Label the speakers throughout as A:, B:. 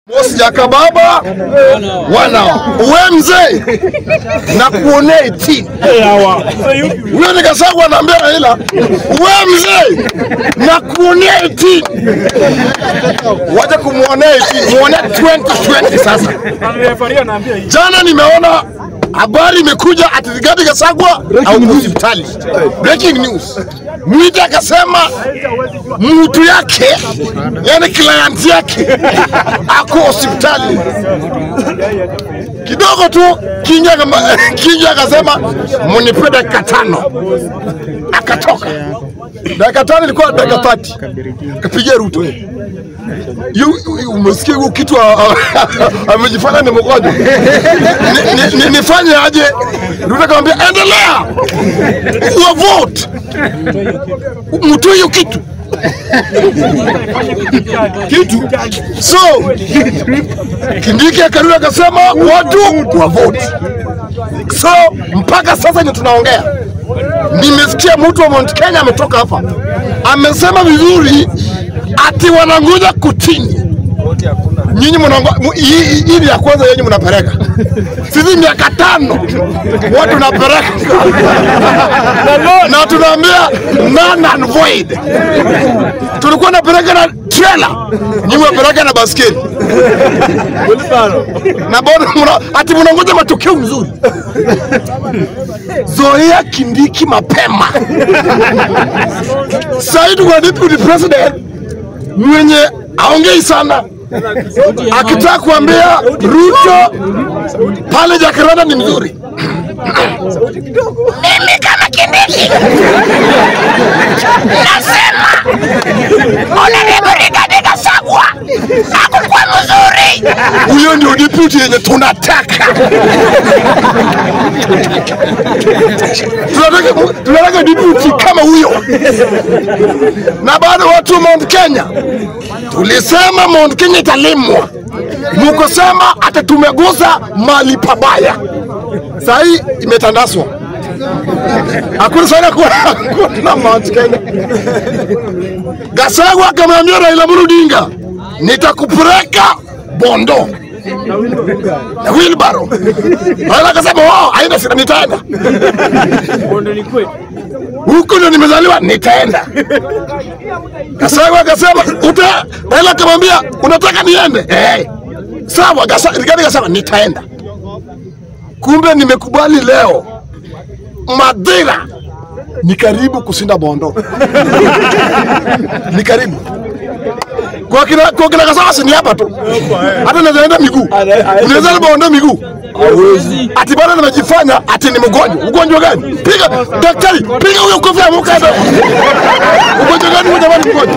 A: Mosjaka baba wana we mzee na kuonea iti huyo nikasagwa naambia Raila we mzee na kuonea iti wacha kumuonea iti muone 2020 sasa. Jana nimeona habari imekuja ati Rigathi Gachagua au hospitali. Breaking news. Mwita akasema mtu yake yani client yake ako hospitali kidogo tu. Kinja kama- Kinja akasema munipe dakika tano, akatoka. Dakika tano ilikuwa dakika 30 kapigia Ruto. Yu- yu- Umesikia huo kitu a- a- amejifanya ni mgonjwa. Ni- ni- ni- Nifanye aje? Ruto akamwambia endelea, your vote, mtoe hiyo kitu kitu. So Kindiki akarudi akasema watu wa vote. So mpaka sasa ni tunaongea, nimesikia mtu wa Mount Kenya ametoka hapa amesema vizuri ati wanangoja kutini. Nyinyi mnango mu- hii hii- hii ni ya kwanza yenyu mnapeleka, sisi miaka tano watu napeleka na tunaambia none and void. Tulikuwa napeleka na trailer, nyinyi mnapeleka na baskeli na bado muna, ati mnangoja matokeo mzuri. Zoea Kindiki mapema. Said wa deputy president mwenye aongei sana akitaka kuambia Ruto pale Jakaranda ni mzuri. Mimi kama Kindiki nasema Honorable Rigathi Gachagua hakukuwa mzuri. Huyo ndio deputy yenye tunataka. tunataka tunataka deputy kama huyo, na bado watu wa Mount Kenya tulisema Mount Kenya italimwa, mukosema hata tumegusa mali pabaya. Saa hii imetandaswa, hakuna sana kuwa kuna Mount Kenya. Gachagua akamwambia Raila Amolo Odinga, nitakupeleka Bondo na wheelbarrow. Raila akasema wao, haina shida, nitaenda huko ndio nimezaliwa, nitaenda. Gachagua akasema uta, Raila akamwambia unataka niende? Eh, sawa. Gasa- Rigathi akasema nitaenda. Kumbe nimekubali leo, Madhira ni karibu kushinda Bondo, ni karibu kwa kina kwa kina Gachagua si ni hapa tu, hata naweza enda miguu, unaweza enda Bondo miguu ati bado nimejifanya ati ni mgonjwa. Ugonjwa gani? Piga daktari, piga huyo kofi amuka hapa. Ugonjwa gani huyo jamani mgonjwa?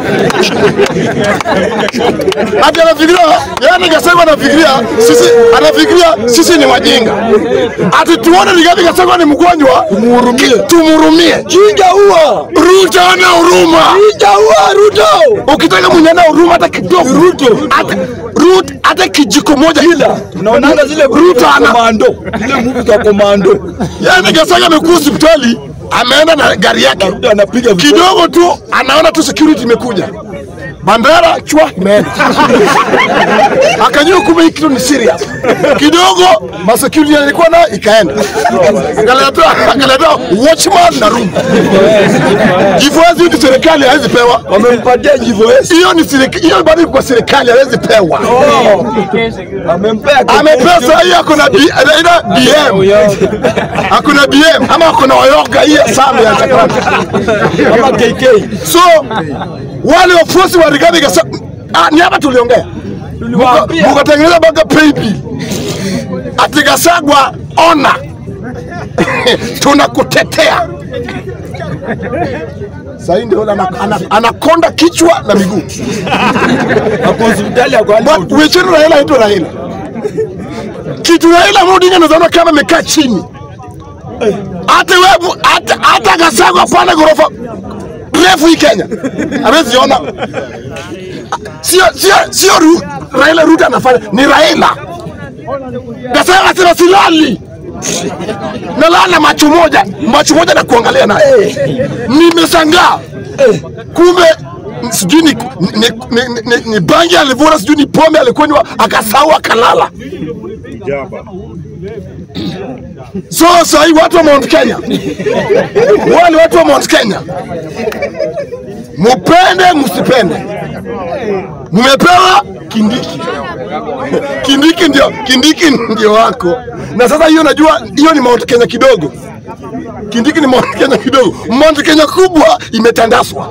A: Ati anafikiria, yani Gachagua anafikiria sisi anafikiria sisi ni wajinga. Ati tuone Rigathi Gachagua ni mgonjwa, tumhurumie. Tumhurumie.
B: Jinga huo!
A: Ruto ana huruma.
B: Jinga huo Ruto!
A: Ukitaka mwenye ana huruma hata kidogo.
B: Ruto.
A: Hata Ruto hata kijiko moja ila.
B: Unaonanga zile
A: Ruto ana
B: komando, zile movie za komando.
A: Yaani Gachagua amekuwa hospitali, ameenda na gari yake
B: Ruto anapiga vito-
A: kidogo tu, anaona tu security imekuja, bandera chwa imeenda, akajua kumbe hii kitu ni serious. Kidogo ma security alikuwa nayo ikaenda, akaleta akaleta watchman na room. Jivoezi ni serikali hawezi pewa
B: Wamempatia jivoesi.
A: hiyo, ni serikali hiyo, bado iko kwa serikali hawezi pewa.
B: Amempea
A: Amepea saa hii ako na B- anaita BM, ako na BM ama ako na Oyoga hii ya Sami ya Jakarta.
B: kama KK.
A: So wale wafuasi wa Rigathi Gachagua ah, ni hapa tuliongea, Muka-
B: Tuliwaambia.
A: mukatengeneza mpaka paybill ati Gachagua ona tunakutetea. Sasa hii ndio ana- ana- anakonda kichwa na miguu.
B: Ako hospitali ako hali
A: But wecheni Raila aitwa Raila. Kitu Raila Amolo Odinga nazaona kama amekaa chini. Hata wewe hata hata Gachagua panda ghorofa refu hii Kenya. Hawezi ona. Sio sio sio Ru- Raila Ruto anafanya ni Raila. Gachagua anasema silali. Nalala macho moja, macho moja na kuangalia naye. Nimeshangaa. Kumbe sijui ni, ni, ni, ni, ni, ni bangi alivuna, sijui ni pombe alikunywa, akasahau akalala. So sahii watu wa Mount Kenya, wale watu wa Mount Kenya, mupende msipende, mumepewa Kindiki. Kindiki ndio Kindiki ndio wako, na sasa hiyo najua hiyo ni Mount Kenya kidogo. Kindiki ni Mount Kenya kidogo, Mount Kenya kubwa imetandaswa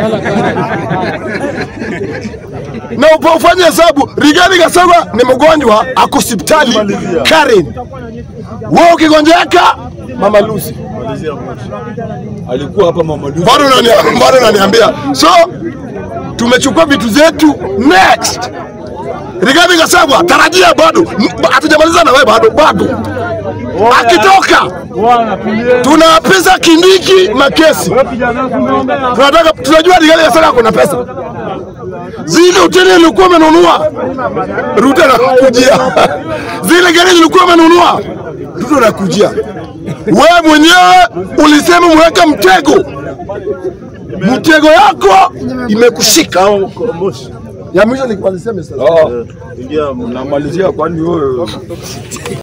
A: na upa ufanye hesabu. Rigathi Gachagua ni mgonjwa, ako hospitali Karen. Wewe ukigonjeka, Mama Lucy
B: Alikuwa hapa Mama Lucy.
A: bado unani- bado unaniambia. So tumechukua vitu zetu next. Rigathi Gachagua, tarajia bado, M- hatujamaliza na wewe bado, bado akitoka tunaapiza Kindiki makesi. Tunataka tunajua Rigathi Gachagua kuna pesa zile hoteli ilikuwa umenunua, Ruto anakujia. Zile gari zilikuwa umenunua, Ruto anakujia. Wewe mwenyewe ulisema mweka mtego, mtego yako imekushika. Ya mwisho ni walisema sasa.
B: Oh, namalizia kwani wewe